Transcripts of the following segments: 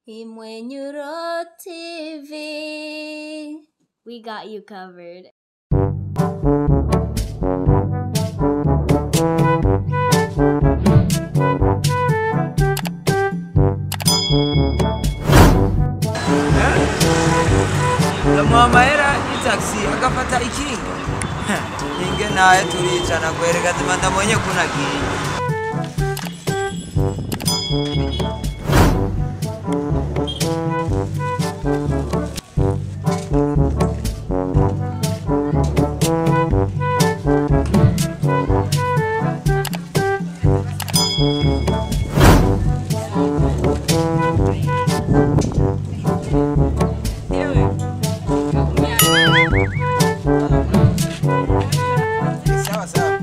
Imwenyuro TV. We got you covered. ndamuha amahera y'itaxi agafata ikinga ninge naye turicana kwereka zima ndabonye ko nagiye sawa sawa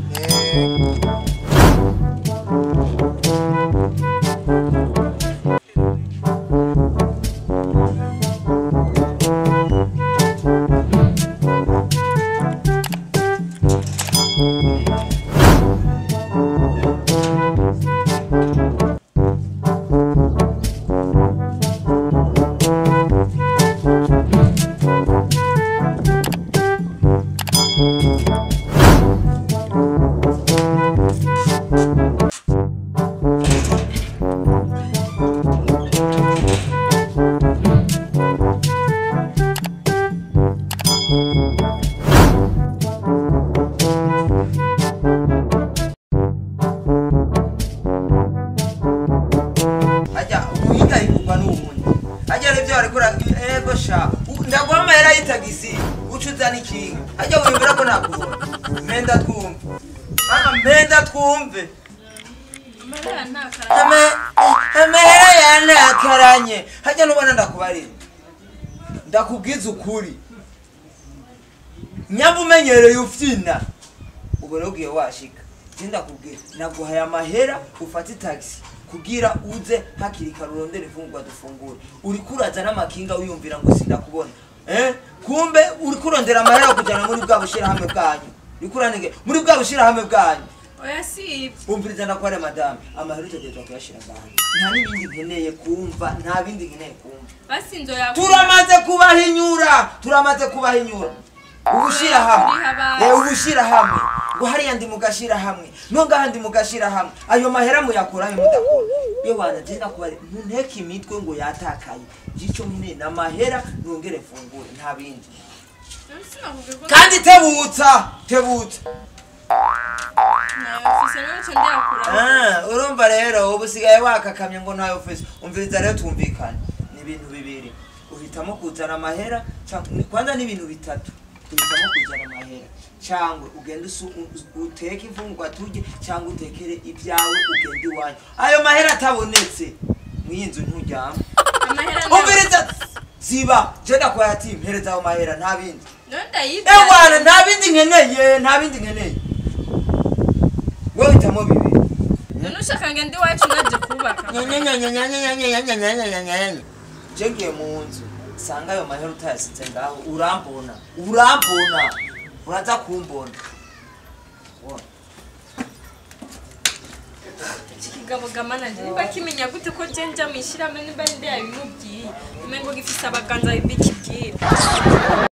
ajya uwiga yigurwa n'uwundi ajya rivyo ariko ego sha u- ndaguha amahera y'itagisi uca uzana ikinga ajya wiyumvira ko nakubona mpenda twumve Ah, mpenda twumve Ame- amahera yanakaranye hajya nubona ndakubarira ndakubwiza ukuri nyamba umenyereye ufyina ubu rero ugiye washika je ndakubwira naguhaye amahera ufate itagisi kugira uze hakiri kare urondere imfungurwa dufungure uriko uraza n'amakinga wiyumvira ngo sindakubona eh? kumbe uriko urondera amahera yo kujana muri bwa bushirahamwe bwanyu uriko uranige muri bwa bushirahamwe bwanyu oya si ibyo umviriza ndakware madame amahera utegerezwa kuyashira ngaha nta n'ibindi nkeneye kumva nta bindi nkeneye kumva basi nzoya turamaze kubahinyura turamaze kubahinyura ubushira hamwe Uriha abantu. eh ubushira hamwe ngo hariya ndi mugashira hamwe no ngaha ndi mugashira hamwe ayo mahera muyakura ayo mudakora iyo wanagenda kubari ntunteke imitwe ngo yatakaye gico nyine na mahera nongere mfungure nta bindi sinakubwiye ko kandi tebutsa tebutsa nayafise n'icyo ndiyakura Ah, urumva rero ubu usigaye wakakamye ngo ntayo ufise umviriza rero tumvikane ni ibintu bibiri uhitamo kuzana amahera canke- ni- kwanza ni ibintu bitatu uhitamo kuzana amahera cyangwa ugende usu- u- uteke imfungurwa turye cyangwa utekere ibyawe ugende iwanyu ayo mahera atabonetse mw'iyi nzu nturyama amahera umviriza ziba je ndakwaya ati mpereza ayo mahera nta bindi none ndayibya ewana nta bindi nkeneye nta bindi nkeneye wowe hitamo bibiri none ushaka ngende iwacu naje kubaka je ngiye mu nzu sanga ayo mahera utayasize ngaho urambona urambona uraza kumbona iki kigabo gamananje niba kimenya gute ko je nja mwishirahamwe niba ndi yabimubwiye umengo gifise abaganza bikibwira